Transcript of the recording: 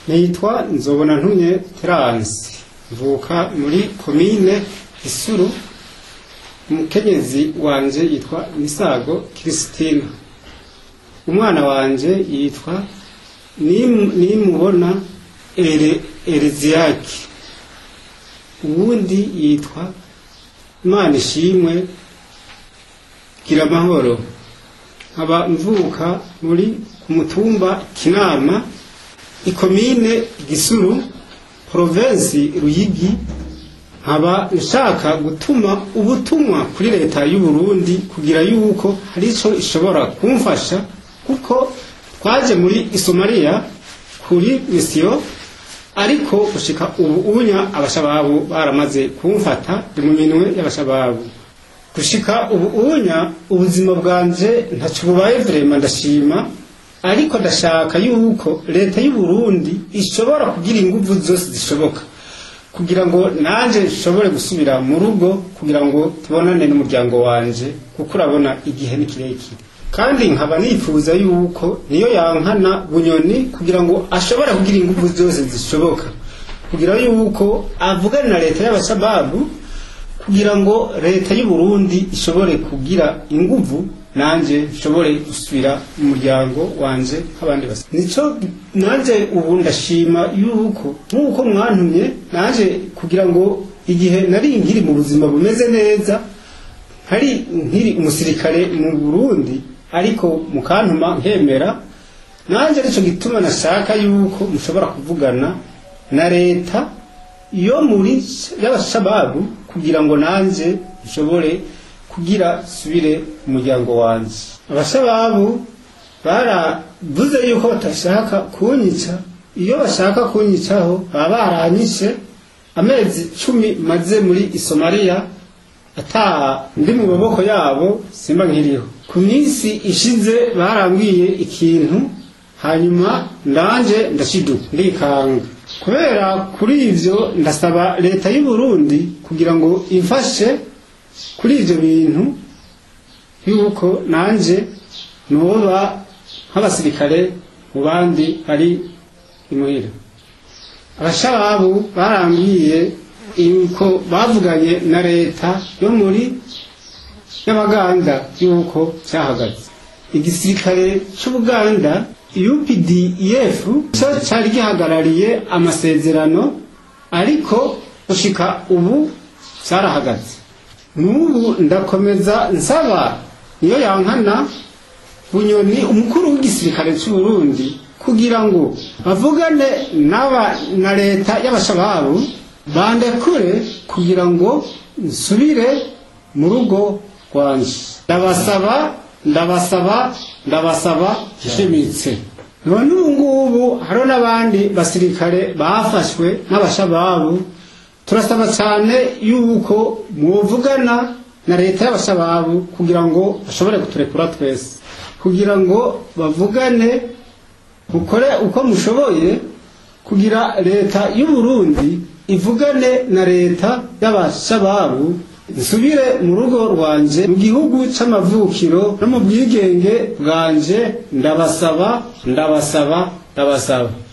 nitwa nzobona ntumye teransi mvuka muri komine isuru umukenyezi wanje yitwa misago kiristina umwana wanje yitwa Nim- nimubona ere ereziyaki uwundi yitwa imana ishimwe gira amahoro nkaba mvuka muri ku mutumba kinama ikomine gisuru provensi ruyigi nkaba nshaka gutuma ubutumwa kuri leta y'u Burundi kugira yuko hari ico ishobora kumfasha kuko twaje muri Somalia kuri misiyo ariko gushika ubu unya abashababu baramaze kumfata ndi mu minwe y'abashababu gushika ubu unya ubuzima bwanje ntaco bubaye vrema ndashima ariko ndashaka yuko leta y'u Burundi ishobora kugira inguvu zose zishoboka kugira ngo nanje nshobore gusubira mu rugo kugira ngo tubonane n'umuryango wanje kuko urabona igihe ni kirekire kandi nkaba nifuza yuko niyo yankana bunyoni kugira ngo ashobore kugira inguvu zose zishoboka kugira yuko avugane na leta y'abasababu kugira ngo leta y'u Burundi ishobore kugira inguvu nanje nshobore gusubira mu muryango wanje nk'abandi basa nico nanje ubu ndashima yuko nk'uko mwantumye nanje kugira ngo igihe nari nkiri mu buzima bumeze neza hari nkiri umusirikare mu Burundi ariko mukantuma nkemera nanje arico gituma nashaka yuko mushobora kuvugana na leta yo muri y'abashababu kugira ngo nanje nshobore kugira subire umuryango wanje abashababu baravuze yuko batashaka kunyica iyo bashaka kunyicaho baba baranyishe amezi cumi maze muri isomaliya ata ndi mu maboko yabo simba nkiriho ku minsi ishize barambwiye ikintu hanyuma ndanje ndashiduka ndikanga kubera kuri ivyo ndasaba leta y'u Burundi kugira ngo imfashe kuri ivyo bintu yuko nanje noba nk'abasirikare mu bandi bari imuhira abashababu barambwiye yuko bavuganye na leta yo muri y'abaganda yuko cyahagaze igisirikare c'ubuganda UPDF cyo cyari gihagarariye amasezerano ariko gushika ubu cyarahagaze n'ubu ndakomeza nsaba niyo yankana bunyoni umukuru w'igisirikare cy'u Burundi kugira ngo bavugane n'aba na leta y'abashababu bandekure kugira ngo nsubire mu rugo rwanje ndabasaba ndabasaba ndabasaba nshimitse none ubu ngubu hariho n'abandi basirikare bafashwe n'abashababu turasaba cyane yuko mwuvugana na leta y'abashababu kugira ngo bashobore kuturekura twese kugira ngo bavugane mukore uko mushoboye kugira leta y'u Burundi ivugane na leta y'abashababu nsubire mu rugo rwanje mu gihugu c'amavukiro no mu bwigenge bwanje ndabasaba ndabasaba ndabasaba